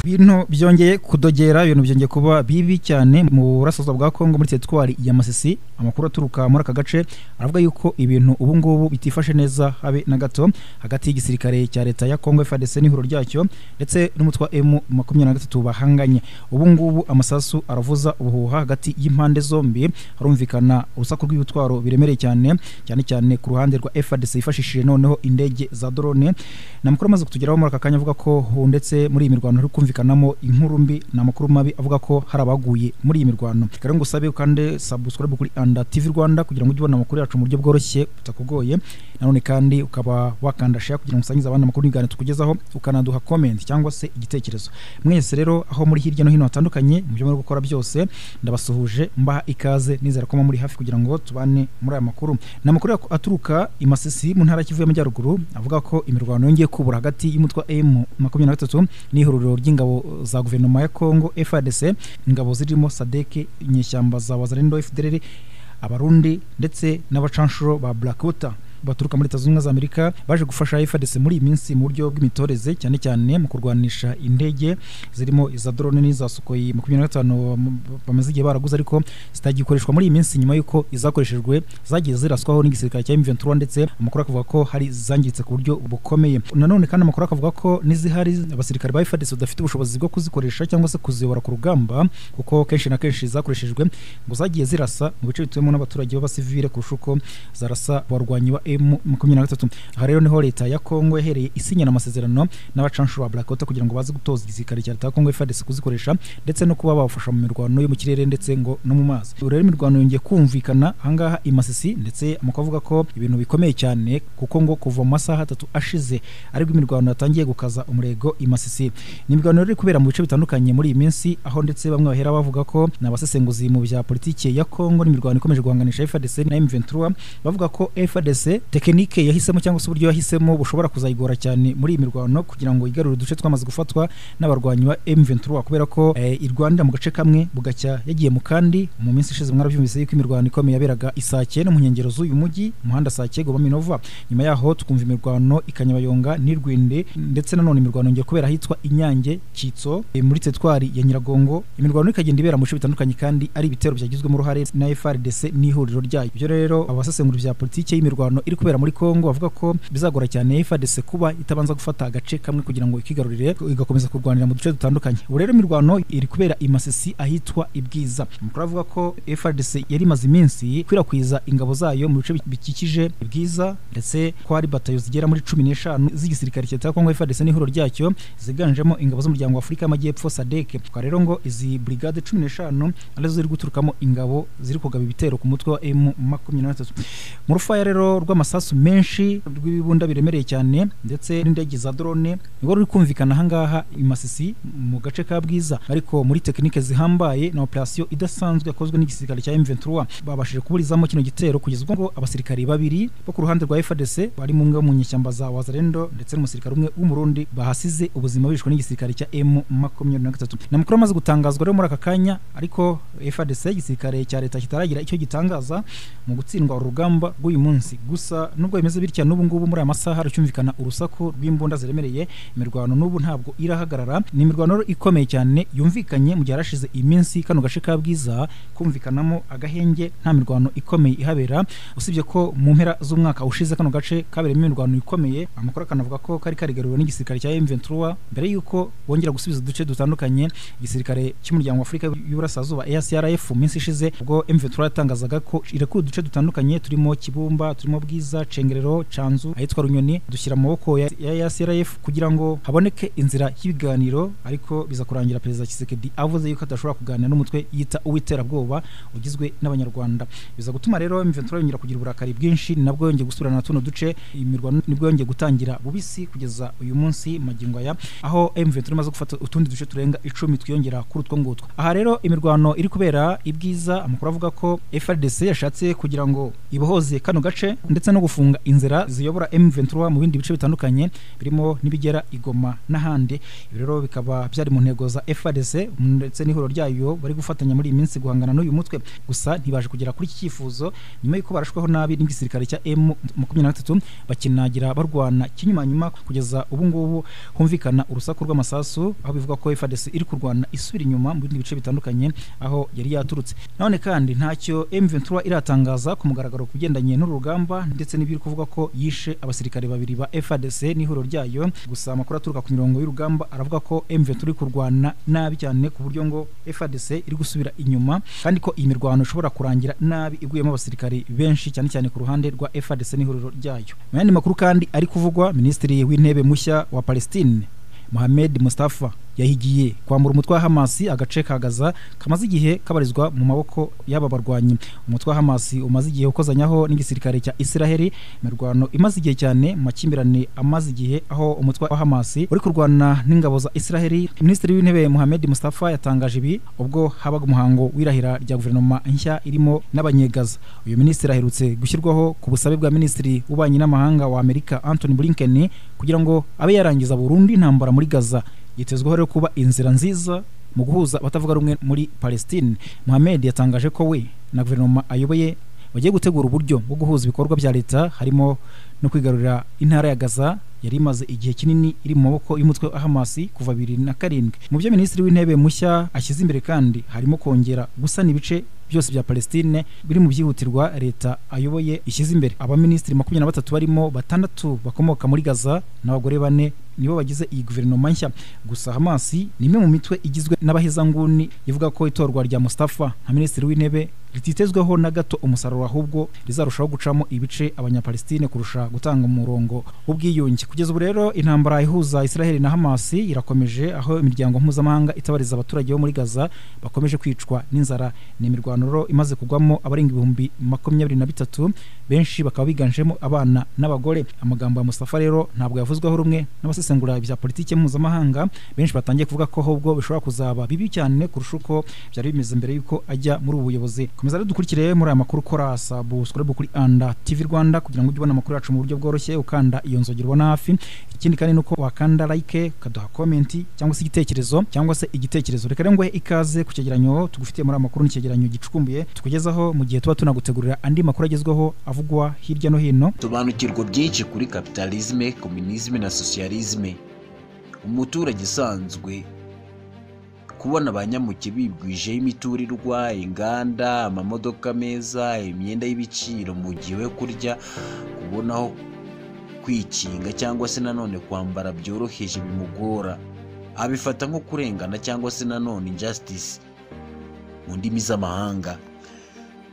ibintu byongeye kudogera ibintu byongeye kuba bibi cyane mu burasirazuba bwa kongo muri teritwari ya masisi amakuru aturuka muri aka gace aravuga yuko ibintu ubu ngubu bitifashe neza habe na gato hagati y'igisirikare cya leta ya kongo fadese n'ihuriro ryacyo ndetse n'umutwa emu makumyabiri na gatatu bahanganye ubu ngubu amasasu aravuza ubuhuha hagati y'impande zombi harumvikana urusaku rw'ibitwaro biremereye cyane cyane cyane ku ruhande rwa fadese yifashishije noneho indege za drone ni amakuru amaze kutugeraho muri aka kanya avuga ko ubu ndetse muri iyi mirwano hari kumvikanamo inkuru mbi ni amakuru mabi avuga ko hari abaguye muri iyi mirwano rero ngo usabe kandi subscribe kuri anda tv rwanda kugira ngo ujye ubona amakuru yacu mu buryo bworoshye butakugoye nanone kandi ukaba wakanda share kugira ngo usangize abandi amakuru y'ibiganiro tukugezaho ukanaduha comment cyangwa se igitekerezo mwese rero aho muri hirya no hino hatandukanye mu byo muri gukora byose ndabasuhuje mbaha ikaze nizera ko muri hafi kugira ngo tubane muri aya makuru ni amakuru aturuka i masisi mu ntara ya kivu y'amajyaruguru avuga ko imirwano yongeye kubura hagati y'umutwa m makumyabiri na gatatu n'ihuriro ry'ingabo za guverinoma ya kongo frdc ingabo zirimo sadeke inyeshyamba za wazarendo fdrr abarundi ndetse n'abacanshuro ba blackwater baturuka muri leta zunze ubumwe za amerika baje gufasha frdc muri iyi minsi mu buryo bw'imitoreze cyane cyane mu kurwanisha indege zirimo iza drone n'iza sukoyi makumyabiri na gatanu bamaze igihe baraguze ariko zitagikoreshwa muri iyi minsi nyuma y'uko izakoreshejwe zagiye ziraswaho n'igisirikare cya m23 ndetse amakuru akavuga ko hari zangiritse ku buryo bukomeye nanone kandi amakuru akavuga ko n'izihari abasirikare ba frdc badafite ubushobozi bwo kuzikoresha cyangwa se kuziyobora ku rugamba kuko kenshi na kenshi zakoreshejwe ngo zagiye zirasa mu bice bituwemo n'abaturage b'abasivile kurusha uko zarasa abarwanyi ba makumyabiri na gatatu aha rero niho leta ya kongo yahereye isinyana amasezerano n'abacanshuro ba blackota kugira ngo baze gutoza igisirikare cya leta ya kongo frdc kuzikoresha ndetse no kuba babafasha mu mirwano yo mu kirere ndetse ngo no mu mazi ubu rero imirwano yongeye kumvikana ahangaha i masisi ndetse amakuru avuga ko ibintu bikomeye cyane kuko ngo kuva mu masaha atatu ashize aribwo imirwano yatangiye gukaza umurego i masisi ni imirwano rero iri kubera mu bice bitandukanye muri iyi minsi aho ndetse bamwe bahera bavuga ko ni abasesenguzi mu bya politiki ya kongo n'imirwano ikomeje guhanganisha frdc na m23 bavuga ko frdc tekinike yahisemo cyangwa se uburyo yahisemo bushobora kuzayigora cyane muri iyi mirwano kugira ngo igarure uduce twamaze gufatwa n'abarwanyi ba M23 kubera ko eh, irwanira mu gace kamwe bugacya yagiye mu kandi mu minsi ishize mwarabyumvise yuko imirwano ikomeye yaberaga isake no mu nkengero z'uyu mujyi umuhanda sake Goma Minova nyuma yaho tukumva imirwano ikanyabayonga n'irwinde ndetse nanone imirwano ngiye kubera ahitwa Inyange Kitso eh, muri tetwari ya Nyiragongo imirwano ikagenda ibera mu bice bitandukanye kandi ari ibitero byagizwemo uruhare na FARDC n'ihuriro ryayo ibyo rero abasesengura bya politiki y'imirwano iri kubera muri Kongo bavuga ko bizagora cyane FARDC kuba itabanza gufata agace kamwe kugira ngo ikigarurire igakomeza kurwanira mu duce dutandukanye ubu rero imirwano iri kubera i Masisi ahitwa Ibwiza amakuru avuga ko FARDC yari imaze iminsi ikwirakwiza ingabo zayo mu bice bikikije Ibwiza ndetse ko hari batayo zigera muri cumi n'eshanu z'igisirikare cya Kongo FARDC n'ihuriro ryacyo ziganjemo ingabo z'umuryango w'Afurika y'Amajyepfo SADC kwa rero ngo izi brigade cumi n'eshanu arizo ziri guturukamo ingabo ziri kugaba ibitero ku mutwe wa M23 mu rufaya rero rwa amasasu menshi rw'ibibunda biremereye cyane ndetse n'indege za drone niwo ruri kumvikana ahangaha i Masisi mu gace ka Bwiza ariko muri tekinike zihambaye na operation idasanzwe yakozwe n'igisirikare cya M23 babashije kuburizamo kino gitero kugeza ubwo abasirikari babiri bo ku ruhande rwa FARDC bari mu mwe mu nyeshyamba za Wazalendo ndetse n'umusirikare umwe w'umurundi bahasize ubuzima bishwe n'igisirikare cya M23 na makuru amaze gutangazwa rero muri aka kanya ariko FARDC igisirikare cya leta kitaragira icyo gitangaza mu gutsindwa urugamba rw'uyu munsi gusa gusa nubwo bimeze bitya n'ubu ngubu muri aya masaha hacyumvikana urusaku rw'imbunda ziremereye imirwano n'ubu ntabwo irahagarara ni imirwano ikomeye cyane yumvikanye mu gihe harashize iminsi kano gace ka bwiza kumvikanamo agahenge nta mirwano ikomeye ihabera usibye ko mu mpera z'umwaka ushize kano gace kabereyemo imirwano ikomeye amakuru akanavuga ko kari karigaruriwe n'igisirikare cya M23 mbere y'uko bongera gusubiza uduce dutandukanye igisirikare cy'umuryango w'Afurika y'Uburasirazuba EACRF mu minsi ishize ubwo M23 yatangazaga ko irekuye uduce dutandukanye turimo Kibumba turimo Bwiza bwiza cengerero canzu ahitwa runyoni dushyira amaboko ya, ya CRF kugira ngo haboneke inzira y'ibiganiro ariko biza kurangira perezida Kisekedi avuze yuko adashobora kuganira n'umutwe yita uwiterabwoba ugizwe n'abanyarwanda biza gutuma rero M23 yongera kugira uburakari bwinshi nabwo yongeye gusubirana na tuno duce imirwano nibwo yongeye gutangira bubisi kugeza uyu munsi magingo aya aho M23 imaze gufata utundi duce turenga icumi twiyongera kuri utwo ngutwo aha rero imirwano iri kubera ibwiza amakuru avuga ko FARDC yashatse kugira ngo ibohoze kano gace ndetse ndetse no gufunga inzira ziyobora M23 mu bindi bice bitandukanye birimo n'ibigera Igoma n'ahandi ibi rero bikaba byari mu ntego za FARDC ndetse n'ihuriro ryayo bari gufatanya muri iyi minsi guhangana n'uyu mutwe gusa ntibaje kugera kuri iki cyifuzo nyuma y'uko barashweho nabi n'igisirikare cya M23 bakinagira barwana kinyuma nyuma kugeza ubu ngubu humvikana urusaku rw'amasasu aho bivuga ko FARDC iri kurwana isubira inyuma mu bindi bice bitandukanye aho yari yaturutse none kandi ntacyo M23 iratangaza ku mugaragaro kugendanye n'uru rugamba ndetse n'ibiri kuvuga ko yishe abasirikare babiri ba FARDC n'ihuriro ryayo gusa amakuru aturuka ku mirongo y'urugamba aravuga ko M23 iri kurwana nabi cyane ku buryo ngo FARDC iri gusubira inyuma kandi ko iyi mirwano ishobora kurangira nabi iguyemo abasirikare benshi cyane cyane ku ruhande rwa FARDC n'ihuriro ryayo mu yandi makuru kandi ari kuvugwa minisitiri w'intebe mushya wa Palestine Mohamed Mustafa yahigiye kwambura umutwe wa Hamasi agace ka Gaza kamaze igihe kabarizwa mu maboko y'aba barwanyi umutwe wa Hamasi umaze igihe ukozanyaho n'igisirikare cya Isiraheli mirwano imaze igihe cyane makimbirane amaze igihe aho umutwe wa Hamasi uri kurwana n'ingabo za Isiraheli Minisitiri w'Intebe Mohamed Mustafa yatangaje ibi ubwo habaga umuhango w'irahira rya guverinoma nshya irimo n'abanyegaza uyu minisitiri aherutse gushyirwaho ku busabe bwa Minisitiri w'Ububanyi n'Amahanga wa Amerika Anthony Blinken kugira ngo abe yarangiza burundu intambara muri Gaza yitezweho rero kuba inzira nziza mu guhuza abatavuga rumwe muri Palestine Mohamed yatangaje ko we na guverinoma ayoboye bagiye gutegura uburyo bwo guhuza ibikorwa bya leta harimo no kwigarurira intara ya Gaza yari imaze igihe kinini iri mu maboko y'umutwe wa Hamasi kuva bibiri na karindwi mu byo minisitiri w'intebe mushya ashyize imbere kandi harimo kongera gusana ibice byose bya Palestine biri mu byihutirwa leta ayoboye ishyize imbere abaminisitiri makumyabiri na batatu barimo batandatu bakomoka muri Gaza n'abagore bane nibo bagize iyi guverinoma nshya gusa Hamasi ni imwe mu mitwe igizwe n'abahezanguni ivuga ko itorwa rya Mustafa nka minisitiri w'intebe rititezweho na gato umusaruro ahubwo rizarushaho gucamo ibice abanyapalestine kurusha gutanga umurongo w'ubwiyunge kugeza ubu rero intambara ihuza Israel na Hamas irakomeje aho imiryango mpuzamahanga itabariza abaturage bo muri Gaza bakomeje kwicwa n'inzara ni imirwano imaze kugwamo abarenga ibihumbi makumyabiri na bitatu benshi bakaba biganjemo abana n'abagore amagambo ya Mustafa rero ntabwo yavuzweho rumwe n'abasesengura bya politike mpuzamahanga benshi batangiye kuvuga ko ahubwo bishobora kuzaba bibi cyane kurusha uko byari bimeze mbere y'uko ajya muri ubu buyobozi komeza rero dukurikire muri aya makuru ukora sabu kuri anda TV Rwanda kugira ngo ujye ubona amakuru yacu mu buryo bworoshye ukanda iyo nzogera ubona hafi ikindi kandi nuko wakanda like ukaduha komenti cyangwa se igitekerezo cyangwa se igitekerezo reka rero nguhe ikaze ku cyegeranyo tugufitiye muri amakuru n'icyegeranyo gicukumbuye tukugezaho mu gihe tuba tunagutegurira andi makuru agezweho avugwa hirya no hino sobanukirwa byinshi kuri kapitalisme kominisme na sosiyalisme umuturage usanzwe kubona abanyamuke bibwijeho imiturirwa inganda amamodoka meza imyenda y'ibiciro mu gihe we kurya kubonaho kwikinga cyangwa se nanone kwambara byoroheje bimugora abifata nko kurengana cyangwa se nanone injustice mu ndimi z'amahanga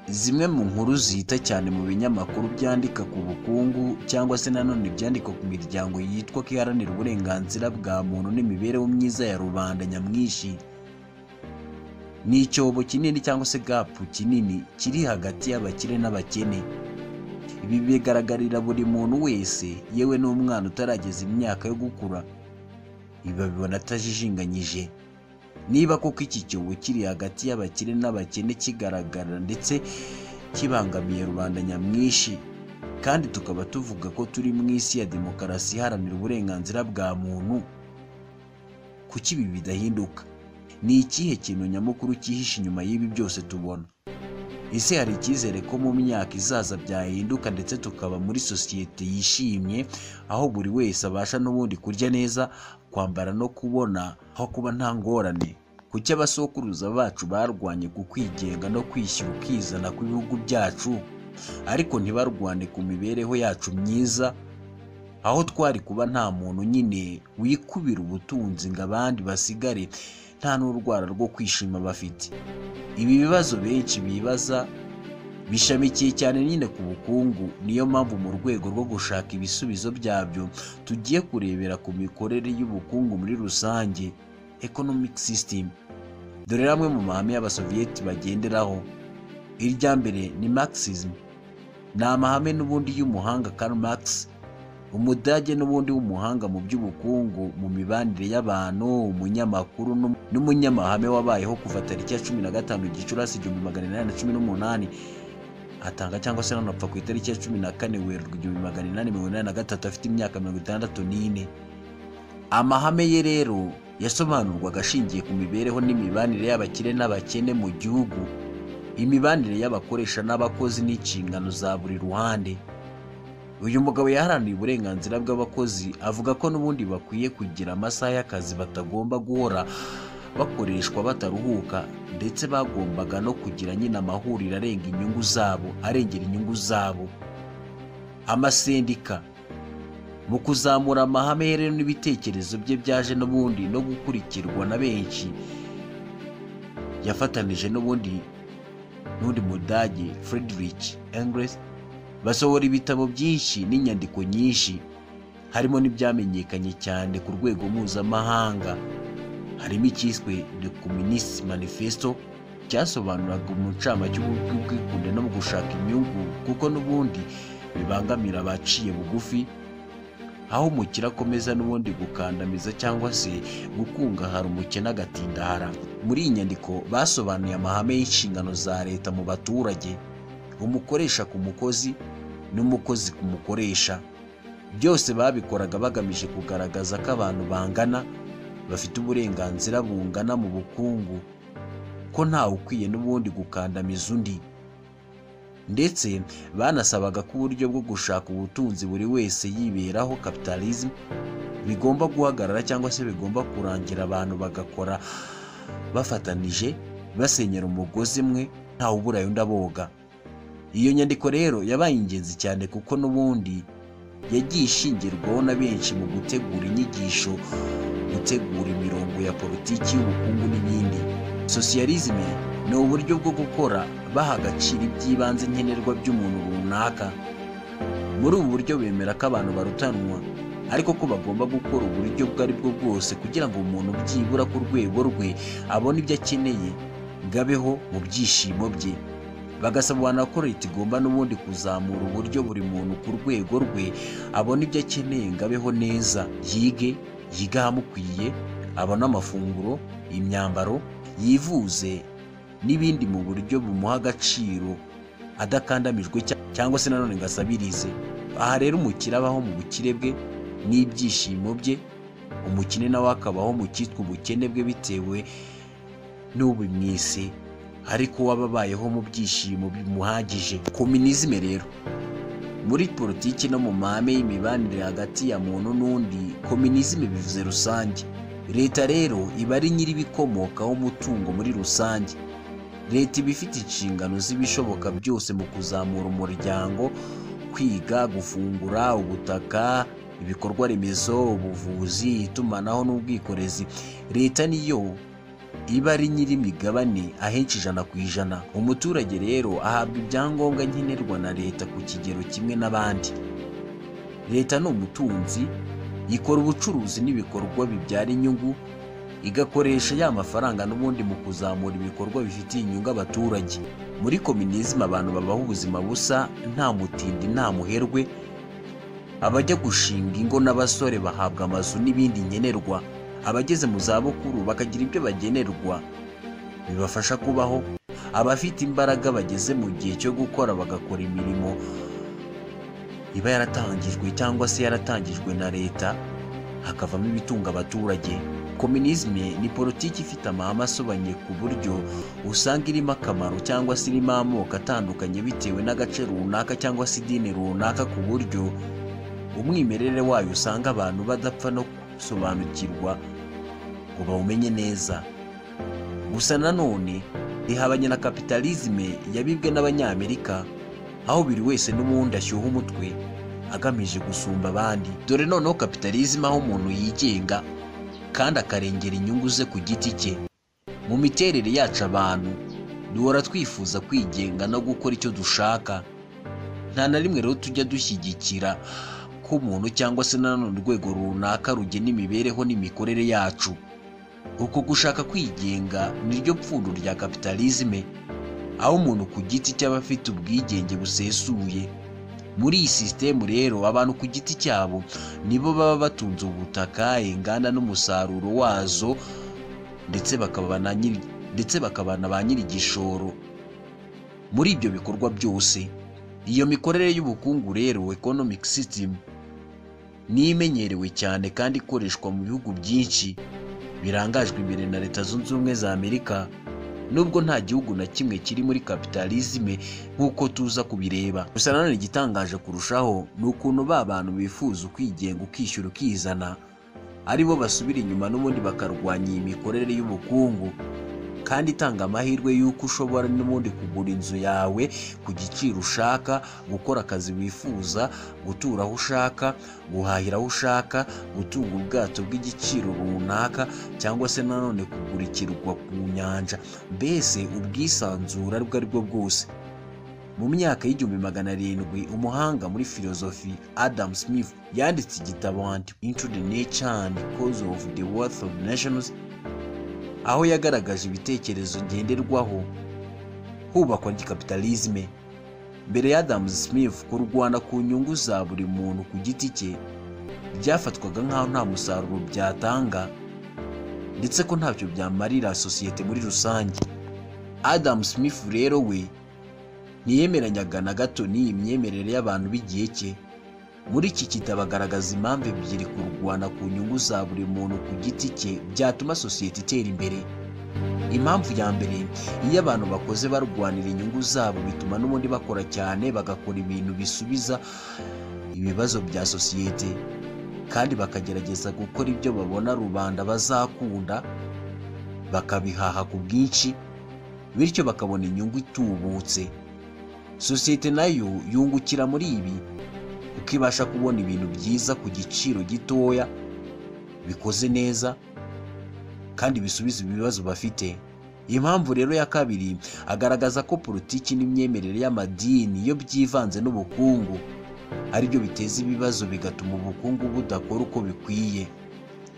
zimwe mu nkuru zita cyane mu binyamakuru byandika ku bukungu cyangwa se nanone byandika ku miryango yitwa ko iharanira uburenganzira bwa muntu n'imibereho myiza ya rubanda nyamwinshi ni icyobo kinini cyangwa se gapu kinini kiri hagati y'abakire n'abakene ibi bigaragarira buri muntu wese yewe n'umwana utarageza imyaka yo gukura babibona atajijinganyije niba koko iki cyobo kiri hagati y'abakire n'abakene kigaragara ndetse kibangamiye rubanda nyamwinshi kandi tukaba tuvuga ko turi mu isi ya demokarasi iharanira uburenganzira bwa muntu kuki ibi bidahinduka ni ikihe kintu nyamukuru cyihishe inyuma y'ibi byose tubona ese hari icyizere ko mu myaka izaza byahinduka ndetse tukaba muri sosiyete yishimye aho buri wese abasha n'ubundi kurya neza kwambara no kubona aho kuba nta ngorane kuki abasokuruza bacu barwanye ku kwigenga no kwishyira ukizana kw'ibihugu byacu ariko ntibarwane ku mibereho yacu myiza aho twari kuba nta muntu nyine wikubira ubutunzi ngo abandi basigare nta n'urwara rwo kwishima bafite ibi bibazo benshi bibaza bishamikiye cyane nyine ku bukungu niyo mpamvu mu rwego rwo gushaka ibisubizo byabyo tugiye kurebera ku mikorere y'ubukungu muri rusange economic system dore amwe mu mahame y'abasoviyeti bagenderaho irya mbere ni marxism ni amahame n'ubundi y'umuhanga Karl Marx umudage n'ubundi w'umuhanga mu by'ubukungu mu mibanire y'abantu umunyamakuru n'umunyamahame wabayeho kuva tariki ya cumi na gatanu gicurasi igihumbi magana inani na cumi n'umunani atanga cyangwa se nanapfa ku itariki ya cumi na kane werurwe igihumbi magana inani mirongo inani na gatatu afite imyaka mirongo itandatu n'ine amahame ye rero yasobanurwaga ashingiye ku mibereho n'imibanire y'abakire n'abakene mu gihugu imibanire y'abakoresha n'abakozi n'inshingano za buri ruhande uyu mugabo yaharaniye uburenganzira bw'abakozi avuga ko n'ubundi bakwiye kugira amasaha y'akazi batagomba guhora bakoreshwa bataruhuka ndetse bagombaga no kugira nyine amahuriro arenga inyungu zabo arengera inyungu zabo amasendika mu kuzamura amahame ye rero n'ibitekerezo bye byaje n'ubundi no gukurikirwa na benshi yafatanije n'ubundi n'undi mudage Friedrich Engels basohora ibitabo byinshi n'inyandiko nyinshi harimo n'ibyamenyekanye cyane ku rwego mpuzamahanga harimo icyiswe The Communist Manifesto cyasobanuraga umuncamake cy'ubwikunde no mu gushaka inyungu kuko n'ubundi bibangamira abaciye bugufi aho umukire akomeza n'ubundi gukandamiza cyangwa se gukungahara umukene agatindara muri iyi nyandiko basobanuye amahame y'inshingano za leta mu baturage umukoresha ku mukozi n'umukozi ku mukoresha byose babikoraga bagamije kugaragaza ko abantu bangana bafite uburenganzira bungana mu bukungu ko ntawe ukwiye n'ubundi gukandamiza undi ndetse banasabaga ko uburyo bwo gushaka ubutunzi buri wese yiberaho kapitalism bigomba guhagarara cyangwa se bigomba kurangira abantu bagakora bafatanije basenyera umugozi umwe ntawe uburayo ndaboga iyo nyandiko rero yabaye ingenzi cyane kuko n'ubundi yagiye ishingirwaho na benshi mu gutegura inyigisho gutegura imirongo ya politiki y'ubukungu n'ibindi sosiyalizme ni uburyo bwo gukora baha agaciro iby'ibanze nkenerwa by'umuntu runaka muri ubu buryo bemera ko abantu barutanwa ariko ko bagomba gukora uburyo ubwo ari bwo bwose kugira ngo umuntu byibura ku rwego rwe abone ibyo akeneye ngo abeho mu byishimo bye bagasabana ko leta igomba n'ubundi kuzamura uburyo buri muntu ku rwego rwe abona ibyo akeneye ngo abeho neza yige yiga ahamukwiye abone amafunguro imyambaro yivuze n'ibindi mu buryo bumuha agaciro adakandamijwe cyangwa se nanone ngo asabirize aha rero umukire abaho mu bukire bwe n'ibyishimo bye umukene nawe akabaho mu cyitwa ubukene bwe bitewe n'ubumwise ariko waba abayeho mu byishimo bimuhagije kominizme rero muri politiki no mu mahame y'imibanire hagati ya muntu n'undi kominizme bivuze rusange leta rero iba ari nyir'ibikomokaho umutungo muri rusange leta iba ifite inshingano z'ibishoboka byose mu kuzamura umuryango kwiga gufungura ubutaka ibikorwa remezo ubuvuzi itumanaho n'ubwikorezi leta niyo iba ari nyir'imigabane ahenshi ijana ku ijana umuturage rero ahabwa ibyangombwa nkenerwa na leta ku kigero kimwe n'abandi leta ni umutunzi ikora ubucuruzi n'ibikorwa bibyara inyungu igakoresha ya mafaranga n'ubundi mu kuzamura ibikorwa bifitiye inyungu abaturage muri kominizima abantu babaho ubuzima busa nta mutindi nta muherwe abajya gushinga ingo n'abasore bahabwa amazu n'ibindi nkenerwa abageze mu zabukuru bakagira ibyo bagenerwa bibafasha kubaho abafite imbaraga bageze mu gihe cyo gukora bagakora imirimo iba yaratangijwe cyangwa se yaratangijwe na leta hakavamo ibitunga abaturage kominizme ni politiki ifite amahame asobanye ku buryo usanga irimo akamaro cyangwa se irimo amoko atandukanye bitewe n'agace runaka cyangwa se idini runaka ku buryo umwimerere wayo usanga abantu badapfa no gusobanukirwa ngo bawumenye neza gusa nanone ihabanye na kapitalizme yabibwe n'abanyamerika aho buri wese n'ubundi ashyuha umutwe agamije gusumba abandi dore noneho kapitalizme aho umuntu yigenga kandi akarengera inyungu ze ku giti cye mu miterere yacu abantu duhora twifuza kwigenga no gukora icyo dushaka nta na rimwe rero tujya dushyigikira ko umuntu cyangwa se nanone urwego runaka rugena imibereho n'imikorere yacu uko gushaka kwigenga niryo pfundo rya kapitalizme aho umuntu ku giti cy'aba afite ubwigenge busesuye muri iyi sisitemu rero abantu ku giti cyabo nibo baba batunze ubutaka inganda n'umusaruro wazo ndetse bakaba na nyiri ndetse bakaba na ba nyir'igishoro muri ibyo bikorwa byose iyo mikorere y'ubukungu rero economic system ni imenyerewe cyane kandi ikoreshwa mu bihugu byinshi birangajwe imbere na leta zunze ubumwe za amerika nubwo nta gihugu na kimwe kiri muri kapitalizme nk'uko tuza kubireba gusa nanone igitangaje kurushaho ni ukuntu ba bantu bifuza ukwigenga ukishyura ukizana ari bo basubira inyuma n'ubundi bakarwanya iyi mikorere y'ubukungu kandi itanga amahirwe y'uko ushobora n'ubundi kugura inzu yawe ku giciro ushaka gukora akazi wifuza gutura aho ushaka guhahira aho ushaka gutunga ubwato bw'igiciro runaka cyangwa se nanone kugura ikirwa ku nyanja mbese ubwisanzure ubwo ari bwo bwose mu myaka y'igihumbi magana arindwi umuhanga muri filozofi adam smith yanditse igitabo anti into the nature and cause of the worth of nations aho yagaragaje ibitekerezo ngenderwaho hubakwa ry'ikapitalizme mbere ya adam smith kurwana ku nyungu za buri muntu ku giti cye byafatwaga nk'aho nta musaruro byatanga ndetse ko ntacyo byamarira sosiyete muri rusange adam smith rero we ntiyemeranyaga na gato n'iyi myemerere y'abantu b'igihe cye muri iki gitabo agaragaza impamvu ebyiri kurwana ku nyungu za buri muntu ku giti cye byatuma sosiyete itera imbere impamvu ya mbere iyo abantu bakoze barwanira inyungu zabo bituma n'ubundi bakora cyane bagakora ibintu bisubiza ibibazo bya sosiyete kandi bakagerageza gukora ibyo babona rubanda bazakunda bakabihaha ku bwinshi bityo bakabona inyungu itubutse sosiyete nayo yungukira muri ibi kuko ibasha kubona ibintu byiza ku giciro gitoya bikoze neza kandi bisubiza ibibazo bafite iyi mpamvu rero ya kabiri agaragaza ko politiki n'imyemerere y'amadini iyo byivanze n'ubukungu ari byo biteza ibibazo bigatuma ubukungu budakora uko bikwiye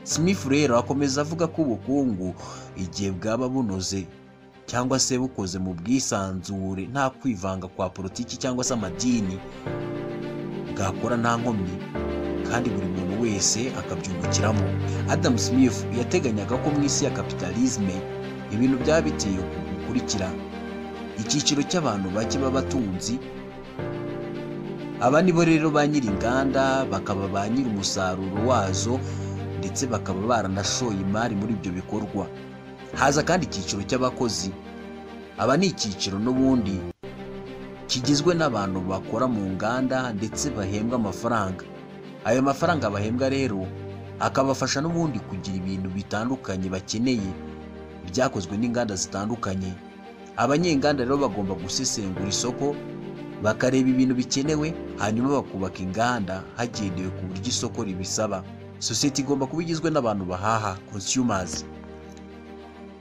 smith rero akomeza avuga ko ubukungu igihe bwaba bunoze cyangwa se bukoze mu bwisanzure nta kwivanga kwa politiki cyangwa se amadini bwakora nta nkomyi kandi buri muntu wese akabyungukiramo adam smith yateganyaga ko mu isi ya kapitalisme ibintu byaba biteye uku gukurikira icyiciro cy'abantu bake b'abatunzi aba ni bo rero ba nyir'inganda bakaba ba nyir'umusaruro wazo ndetse bakaba baranashoye imari muri ibyo bikorwa haza kandi icyiciro cy'abakozi aba ni icyiciro n'ubundi kigizwe n'abantu bakora mu nganda ndetse bahembwa amafaranga ayo mafaranga bahembwa rero akabafasha n'ubundi kugira ibintu bitandukanye bakeneye byakozwe n'inganda zitandukanye abanyenganda rero bagomba gusesengura isoko bakareba ibintu bikenewe hanyuma bakubaka inganda hagendewe ku buryo isoko ribisaba sosiyete igomba kuba igizwe n'abantu bahaha consumers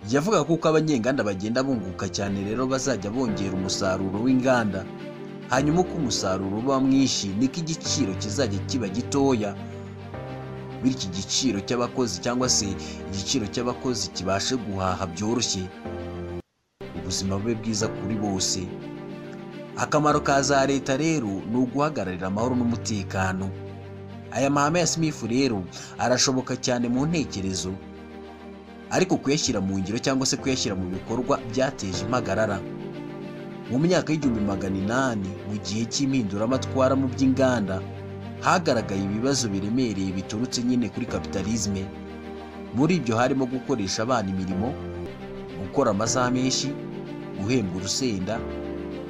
yavuga kuko abanyenganda bagenda bunguka cyane rero bazajya bongera umusaruro w'inganda hanyuma uko umusaruro uba mwinshi niko igiciro kizajya kiba gitoya bityo igiciro cy'abakozi cyangwa se igiciro cy'abakozi kibashe guhaha byoroshye ubuzima bube bwiza kuri bose akamaro ka za leta rero ni uguhagararira amahoro n'umutekano aya mahame ya smith rero arashoboka cyane mu ntekerezo ariko kuyashyira mu ngiro cyangwa se kuyashyira mu bikorwa byateje impagarara mu myaka y'igihumbi magana inani mu gihe cy'impinduramatwara mu by'inganda hagaragaye ibibazo biremereye biturutse nyine kuri kapitalisme muri ibyo harimo gukoresha abana imirimo gukora amasaha menshi guhembwa urusenda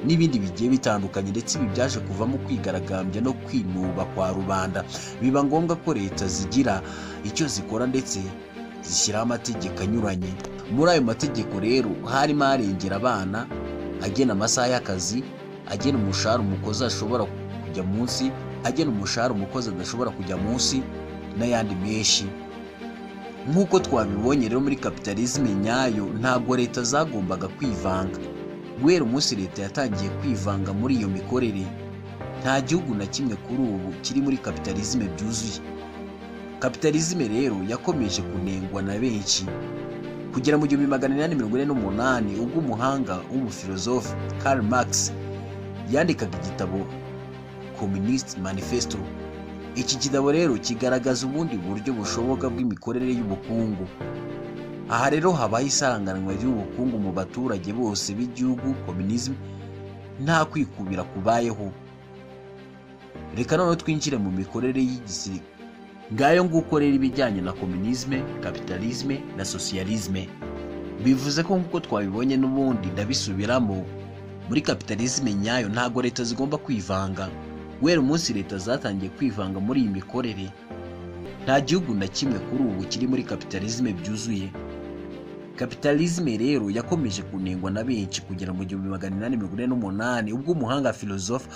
n'ibindi bigiye bitandukanye ndetse ibi byaje kuvamo kwigaragambya no kwinuba kwa rubanda biba ngombwa ko leta zigira icyo zikora ndetse zishyiraho amategeko anyuranye muri ayo mategeko rero harimo arengera abana agena amasaha y'akazi agena umushahara umukozi ashobora kujya munsi agena umushahara umukozi adashobora kujya munsi n'ayandi menshi nk'uko twabibonye rero muri kapitalisme nyayo ntabwo leta zagombaga kwivanga guhera umunsi leta yatangiye kwivanga muri iyo mikorere nta gihugu na kimwe kuri ubu kiri muri kapitalisme byuzuye kapitalizme rero yakomeje kunengwa na benshi kugera mu gihumbi magana inani mirongo ine n'umunani ubwo umuhanga w'umufilozofu Karl Marx yandikaga igitabo Communist Manifesto iki gitabo rero kigaragaza ubundi buryo bushoboka bw'imikorere y'ubukungu aha rero habaho isaranganwa ry'ubukungu mu baturage bose b'igihugu communism nta kwikubira kubayeho reka noneho twinjire mu mikorere y'igisirikare ngayo nguko rero ibijyanye na komunisme kapitalisme na sosiyalisme bivuze ko nk'uko twabibonye n'ubundi ndabisubiramo muri kapitalisme nyayo ntabwo leta zigomba kwivanga guhera umunsi leta zatangiye kwivanga muri iyi mikorere nta gihugu na kimwe kuri ubu kiri muri kapitalisme byuzuye kapitalisme rero yakomeje kunengwa na benshi kugera mu gihumbi magana inani mirongo ine n'umunani ubwo umuhanga filozofa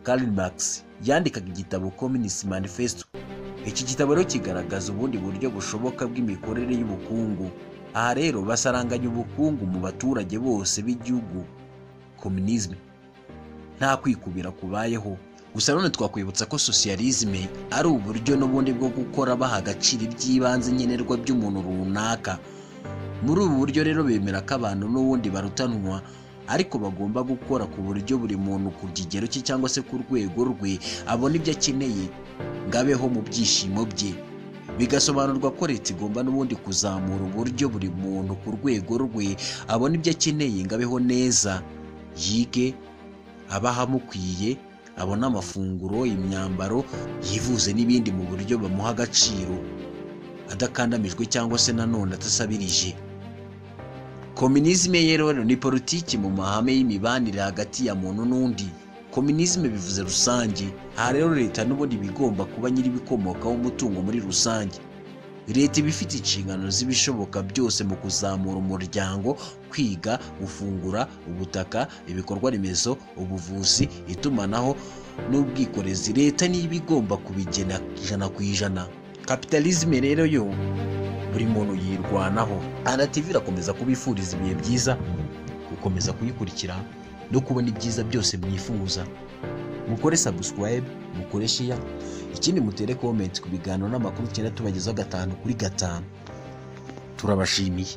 Karl Marx yandikaga igitabo Communist Manifesto. Iki gitabo rero kigaragaza ubundi buryo bushoboka bw'imikorere y'ubukungu. Aha rero basaranganya ubukungu mu baturage bose b'igihugu communisme. Nta kwikubira kubayeho. Gusa none twakwibutsa ko socialisme ari uburyo n'ubundi bwo gukora baha agaciro iby'ibanze nkenerwa by'umuntu runaka. Muri ubu buryo rero bemera ko abantu n'ubundi barutanwa ariko bagomba gukora ku buryo buri muntu ku kigero cye cyangwa se ku rwego rwe abona ibyo akeneye ngo abeho mu byishimo bye bigasobanurwa ko leta igomba n'ubundi kuzamura uburyo buri muntu ku rwego rwe abona ibyo akeneye ngo abeho neza yige aba ahamukwiye abone amafunguro imyambaro yivuze n'ibindi mu buryo bamuha agaciro adakandamijwe cyangwa se nanone atasabirije kominizme rero ni politiki mu mahame y'imibanire hagati ya muntu n'undi kominizme bivuze rusange aha rero leta n'ubundi bigomba kuba nyir'ibikomokaho umutungo muri rusange leta iba ifite inshingano z'ibishoboka byose mu kuzamura umuryango kwiga gufungura ubutaka ibikorwa remezo ubuvuzi itumanaho n'ubwikorezi leta niyo iba igomba kubigena ijana ku ijana kapitalisme rero yo buri muntu yirwanaho anatv irakomeza kubifuriza ibihe byiza gukomeza kuyikurikira no kubona ibyiza byose mwifuza mukore sabusikarayibe mukore shiya ikindi mutere komenti ku biganiro n'amakuru tugenda tubagezaho gatanu kuri gatanu turabashimiye